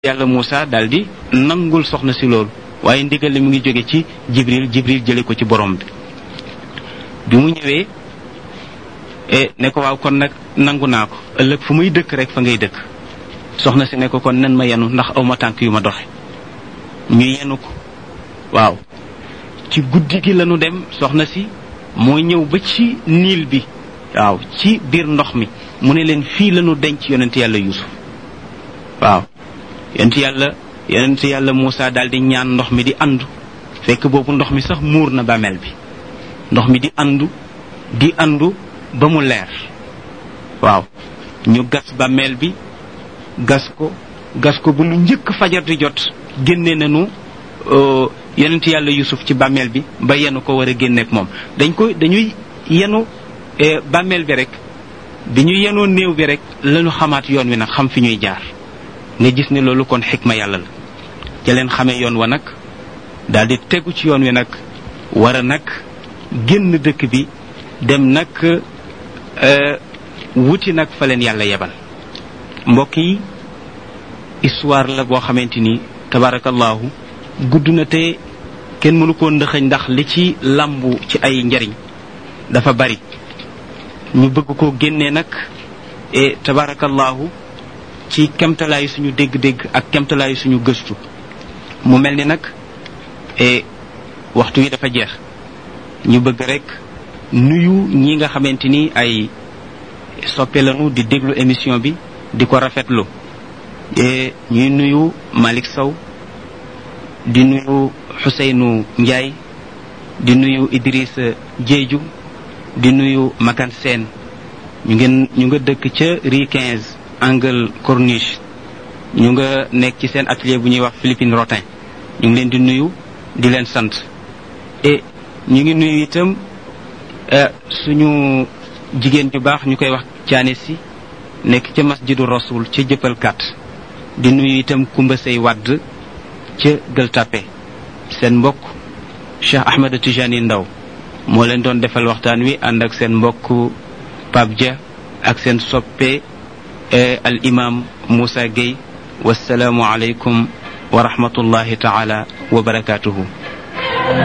yàlla Moussa daal di nangul soxna si loolu waaye ndigal li mu ngi jóge ci Jibril Jibril jële ko ci borom bi bi mu ñëwee ne ko waaw kon nag nangu naa ko ëllëg fu muy dëkk rek fa ngay dëkk soxna si ne ko kon nen ma yenu ndax aw ma tànk yu ma doxe ñu yenu ko waaw ci guddi gi lañu dem soxna si moo ñëw ba ci niil bi waaw ci biir ndox mi mu ne leen fii lañu denc yonent yàlla Yuusuf waaw yonent yàlla yonent yàlla Moussa daal di ñaan ndox mi di andu fekk boobu ndox mi sax muur na bàmmeel bi ndox mi di andu di andu ba mu leer waaw ñu gas bàmmeel bi gas ko gas ko bu lu njëkk fajar di jot génne nañu yonent yàlla Yusuf ci bàmmeel bi ba yenu ko war a génneek moom dañ ko dañuy yenu bàmmeel bi rek bi ñu yenoo néew bi rek lañu xamaat yoon wi nag xam fi ñuy jaar nga gis ne loolu kon xikma yàlla la ca leen xamee yoon wa nag daal di tegu ci yoon wi nag war a nag génn dëkk bi dem nag wuti nag fa leen yàlla yebal mbokk yi histoire la boo xamante ni tabarakallahu gudd na te kenn mënu koo ndëxëñ ndax li ci làmbu ci ay njariñ dafa bari ñu bëgg ko génnee nag e tabarakallahu ci kemtalaayu suñu dégg-dégg ak kemtalaayu suñu gëstu mu mel ni nag e waxtu wi dafa jeex ñu bëgg rek nuyu ñi nga xamante ni ay soppe lañu di déglu émission bi di ko rafetlu e ñuy nuyu Malick Sow di nuyu Xuseynu Njaay di nuyu Idrissa Jeeju di nuyu Makan Seen ñu ngeen ñu nga dëkk ca rue 15 angle corniche ñu nga nekk ci seen atelier bu ñuy wax Philippine Rotin ñu ngi leen di nuyu di leen sant et ñu ngi nuyu itam suñu jigéen ñu baax ñu koy wax caane si nekk ca masjidu rasul ca jëppal kat di nuyu itam kumba say wadd ca gël tàppe seen mbokk Cheikh Ahmed Tijani Ndaw moo leen doon defal waxtaan wi ànd ak seen mbokk Pape Dia ak seen soppe al imam Moussa Gueye wasalaamu aleykum wa rahmatullahi taala wa barakatuhu